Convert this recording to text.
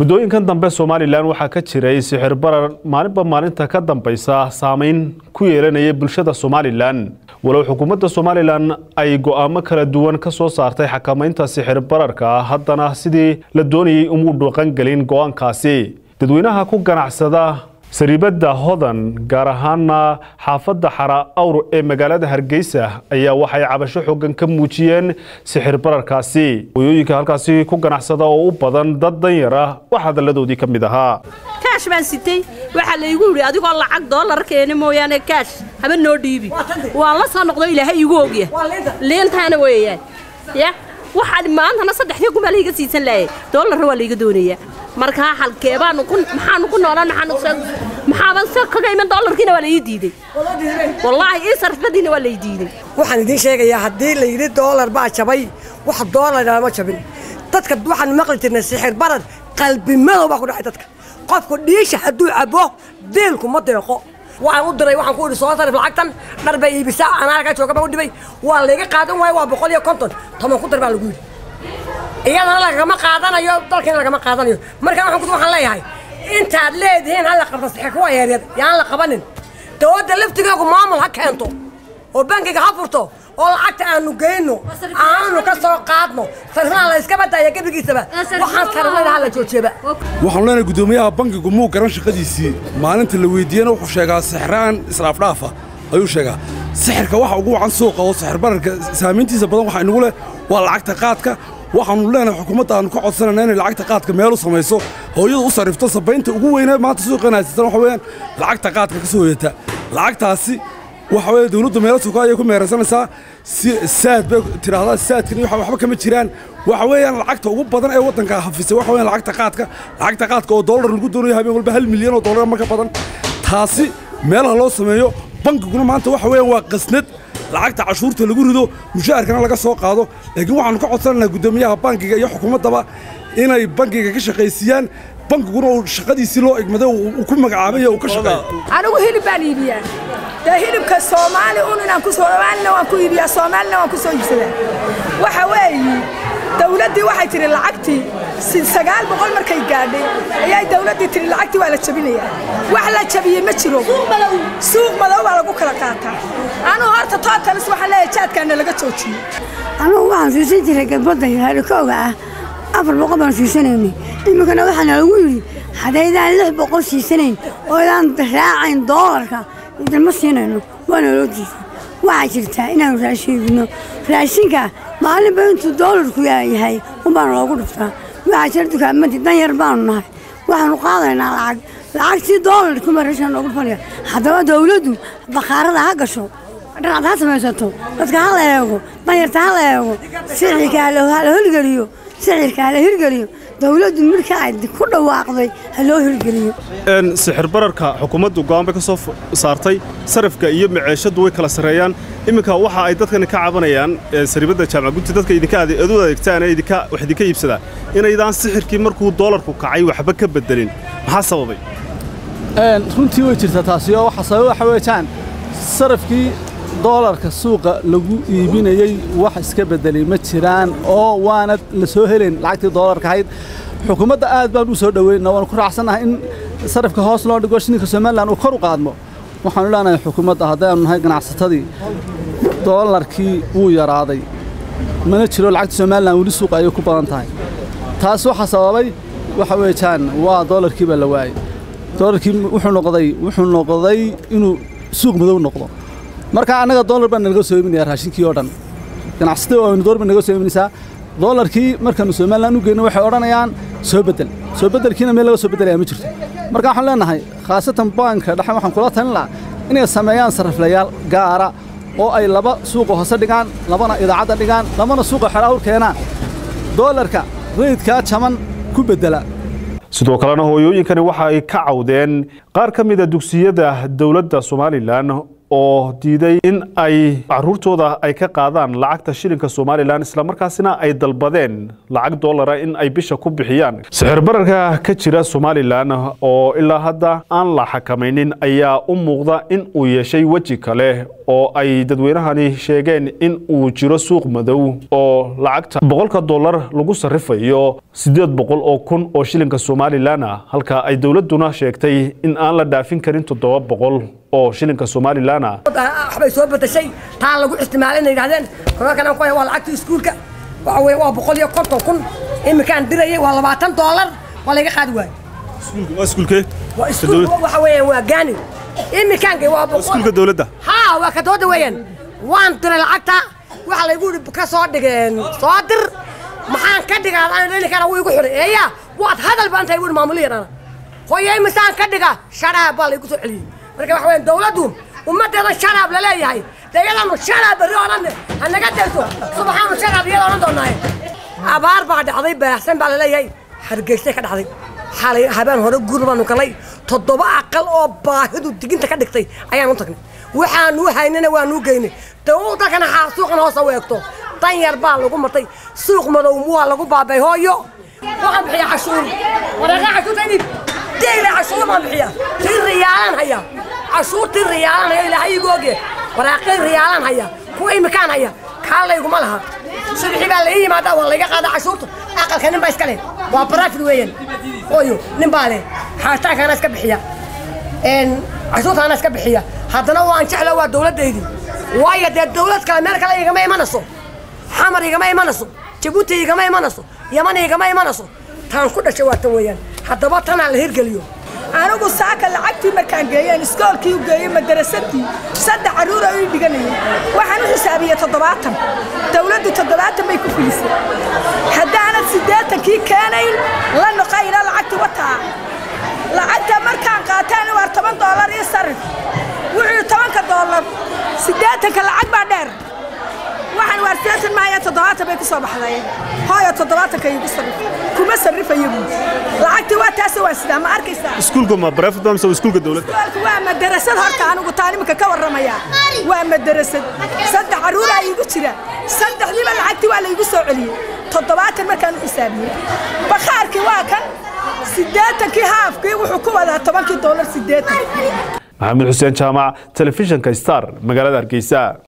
muddooyinkan dambe somalilan waxaa ka jiray sixir barar maalinba maalinta ka dambaysa saameyn ku yeelanaya bulshada somalilan walow xukuumadda somalilan ay go'aamo kala duwan ka soo saartay xakamaynta sixir bararka haddana sidii la doonayay umuu dhaqangelin go'aankaasi dadweynaha ku ganacsada sariibadda hodan gaar ahaana xaafadda xara awr ee magaalada hargeysa ayaa waxay cabasho xoogan ka muujiyeen sixir bararkaasi hoyooyinka halkaasi ku ganacsada oo u badan dad danyar ah wax hadalladoodii ka mid ahaa kaash baan sitay waxaa laygu yidhi adigoo lacag doolar keeni mooyaane kaash haba noo dhiibi waan la soo noqdo ilaahay igu ogya liintaana weeyaan ya waxaan maantana saddexdii kumaa layga siisan laayay doolarna waa layga doonayaa markaa halkee baanu ku maxaanu ku noolaan maxaanu maxaaban se kaga iman doolarkiina waa la ii diiday wallaahi ii sarfadiina waa la ii diiday waxaan idiin sheegayaa haddii la yidhi doolar baa jabay wax doolar ma jabin dadka waxaan maqli jirnay sixir barar qalbi madow baa ku dhacay dadka qofku dhiisha hadduu cabo deelku ma deeqo waxaan u diray waxaan ku idhi soo sarif lacagtan dhar bay iibisaa anaaga jooga baa u dhibay waa layga qaadan waayo waa boqol iyo konton toban ku dar baa lagu yidhi iyadana lagama qaadanayo dalkiina lagama qaadanayo marka waxaan waxaan leeyahay intaad leedihiin hal la qabta sixir kuwa yaryar yaan la qabanin dowladda laftigeegu maamul ha keento oo bankiga ha furto oo lacagta aanu geyno aanu ka soo qaadno sarifnaha la iska badaya gebigiisaba waxaan sarifnada ha la joojiyaba waxaanu leenahay guddoomiyaha bankigu muu garan shaqadiisii maalinta la weydiiyena wuxuu sheegaa sixiraan israafdhaafa ayuu sheegaa sixirka waxa ugu wacan suuqa oo sixir bararka saamayntiisa badan waxaa inagu leh waa lacagta qaadka waxaanu leenahay xukuumadda aanu ka codsanayna inay lacagta qaadka meel u samayso hooyada u sarrifto sabaynta ugu weynee maanta suuqan haysatan waxa weeyaan lacagta qaadka ka soo hoyata lacagtaasi waxa weeye dawladdu meelo suuqa ayay ku meeraysanaysaa si saad bay tidhaahdaa saadkan iyo waxba kama jiraan waxa weeyaan lacagta ugu badan ee waddanka hafisay waxa weeyaan lacagta qaadka lacagta qaadka oo dollar lagu doonayo habeen walba hal milyan oo dollar ma ka badan taasi meelaha loo sameeyo bankiguna maanta waxa weeyaan waa qasnad lacagta cashuurta lagu rido mushaharkana laga soo qaado laakiin waxaanu ka codsanaynaa guddoomiyaha bankiga iyo xukuumaddaba inay bankiga ka shaqaysiiyaan bankiguna uu shaqadiisii loo egmaday uu ku magacaabay uu ka shaqeeyo anigu hilib baan iibiyaa dee hilibka soomaali un inaan ku soomaalina waan ku iibiyaa soomaalina waan ku soo iibsadaa waxa weeye dawladdii waxay tihi lacagtii sagaal boqol markay gaadhay ayay dawladdii tihi lacagtii waa la jabinayaa wax la jabiyey ma jiro suuq madow baa lagu kala qaataa anugu horta tootalis waxaan leeyahay jaadkaana laga joojiyo anugu waxaan siisan jiray gabadda harikooga ah afar boqol baan siisanaynay iminkana waxaana lagu yidhi haddaydaan lix boqol siisanayn oo idaan raacayn doolarka idinma siinayno waana loo diiday waxaa jirtaa inaanu raashin iibino raashinka maalinba intuu doolarku yahay unbaana loogu dhuftaa waxaa jira dukaamadii dan yar baanu nahay waxaanu qaadaynaa lacag lacagtii doolarkuma raashin loogu dhufanaya haddaba dawladdu bakhaarada ha gasho dhanaad ha samaysato dadka ha la eego danyarta ha la eego sixirka ha la hirgeliyo sixirka ha la hirgeliyo dawladdu marka ay ku dhawaaqday ha loo hirgeliyo sixir bararka xukuumaddu go'aan bay ka soo saartay sarifka iyo maceeshadu way kala sarreeyaan iminka waxa ay dadkani ka cabanayaan sariibadda jaamac gunti dadka idinka adeedu adeegtaan ee idinka wax idinka iibsadaa inaydaan sixirkii markuu doolarku kacay waxba ka bedelin maxaa sababay runtii way jirtaa taasi oo waxa sabab waxa weeyaan sarifkii doolarka suuqa lagu iibinayey wax iska bedelay ma jiraan oo waana la soo helayn lacagtii doolarka ahayd xukuumadda aad baan u soo dhoweyna waan ku raacsannahay in sarifka hoos loo dhigo shininka somalilan uu kor u qaadmo waxaanu leenahay xukuumadda haddaanu nahay ganacsatadii doolarkii wuu yaraaday mana jiro lacagta somalilan weli suuqa ayay ku badan tahay taas waxaa sababay waxa weeyaan waa doolarkii baa la waayey doolarkii wuxuu noqday wuxuu noqday inuu suuq madow noqdo marka annaga doolar baan nalaga soo iibinayaa raashinkii oo dhan ganacsatada waanu doolar baan naga soo iibinaysaa doolarkii markaanu somalilan u geyno waxay odhanayaan soo beddel soo beddelkiina meel laga soo beddelaya ma jirto marka waxaan leenahay khaasatan baanka dhexe waxaan kula talin lahaa inay sameeyaan sarriflayaal gaara oo ay laba suuqa hoose dhigaan labana idaacadda dhigaan labana suuqa xeraawr keenaan doolarka rayidkaa jaban ku beddela sidoo kalena hooyooyinkani waxa ay ka cawdeen qaar ka mida dugsiyada dowladda somalilan oo diiday in ay caruurtooda ay ka qaadaan lacagta shilinka somalilan islamarkaasina ay dalbadeen lacag doolara in ay bisha ku bixiyaan sixir bararka ka jira somalilan oo ilaa hadda aan la xakamaynin ayaa u muuqda in uu yeeshay weji kale oo ay dadweynahani sheegeen in uu jiro suuq madow oo lacagta boqolka dollar lagu sarifayo siddeed boqol oo kun oo shilinka somalilan ah halka ay dowladuna sheegtay in aan la dhaafin karin toddoba boqol oo shilinka somalilan ah waxbay soo bedeshay taa lagu isticmaalay inay yidhahdeen korarkan aan ku haya waa lacagta iskuulka waxa weye waa boqol iyo konton kun iminkaan dirayay waa labaatan doolar waa layga qaadi waayo waa iskuulkee waa iskuulka waxa weeyaan waa gaani iminkaanka waa boqol iskuulka dowladda haa waa ka dooda weeyaan waan diray lacagta waxa laygu yidhi ka soo dhigeen soo dir maxaan ka dhigaa aan dhali kara wuu igu xiray eeya waad hadal baan tahay wuhi maamuliyadana hooyay misaan ka dhiga sharaab baa laygu soo celiyey marka waxa weeyaan dowladdu ummaddeeda sharaab la leeyahay dee iyadanu sharaab berri oo dhan ha naga dayso subaxaanu sharaab iyada odhan doonaaye abaar baa dhacday baahsan baa la leeyahay hargeysay ka dhacday xalay habeen hore guur baanu galay toddoba aqal oo baahidu diginta ka dhigtay ayaan u tagnay waxaanu haynana waanu geynay dee dalkana suuqan hoosa weegto dan yar baa lagu martay suuq madow waa lagu baabay hooyo waxaan bixiya cashuur wareeqa cashuurta idib deyle cashuur baan bixiya tii riyaalaan haya cashuurtii riyaalaan haya ilaahay igu oge waraaqii riyaalaan haya kuwa imikaan haya kaa layguma laha subxi baa la ii yimaada waa layga qaada cashuurta aqalka nin baa iska leh waa barafid weeyaan hooyo nin baa leh xaaritaankaana iska bixiya cashuurtaana iska bixiya haddana waan jecla waa dowladdaydii waayo dee dowlad kale meel kale igama imanayso xamar igama imanayso jabuuti igama imanayso yaman igama imanayso taan ku dhashay waa tan weeyaan haddaba tanaa la hirgeliyo anigu saaka lacagtii markaan geeyeen iskoolkii u geeyey madarasadii saddex carruura ii dhiganayay waxaan u xisaabiyey toddobaatan dawladdu toddobaatan bay ku filisay haddaanad siddeetankii keenayn la noqayna lacagtii wataa lacagta markaan qaataan waa toban doolar iyo sarif wuxuu tobanka doolar siddeetanka lacag baa dheer waxaan waar siddeetan maaya toddobaatan bay ku soo baxday hooyo toddobaatanka iigu sarrif kuma sarrifayo buu lacagtii waa taase waa sidaa ma arkaysaa iskuulka ma barafid mise waa iskuulka dowladda iskoolku waa madarasad horta anigu taan iminka ka warramaya waa madarasad saddex carruuraa iigu jira saddexdiiba lacagtii waa laygu soo celiyey toddobaatan markaan u xisaabiyey bakhaarkii waa kan siddeetankii haafkii wuxuu ku wadaa tobankii doolar siddeetan maxamed xuseen jaamac telefishinka star magaalada hargeysa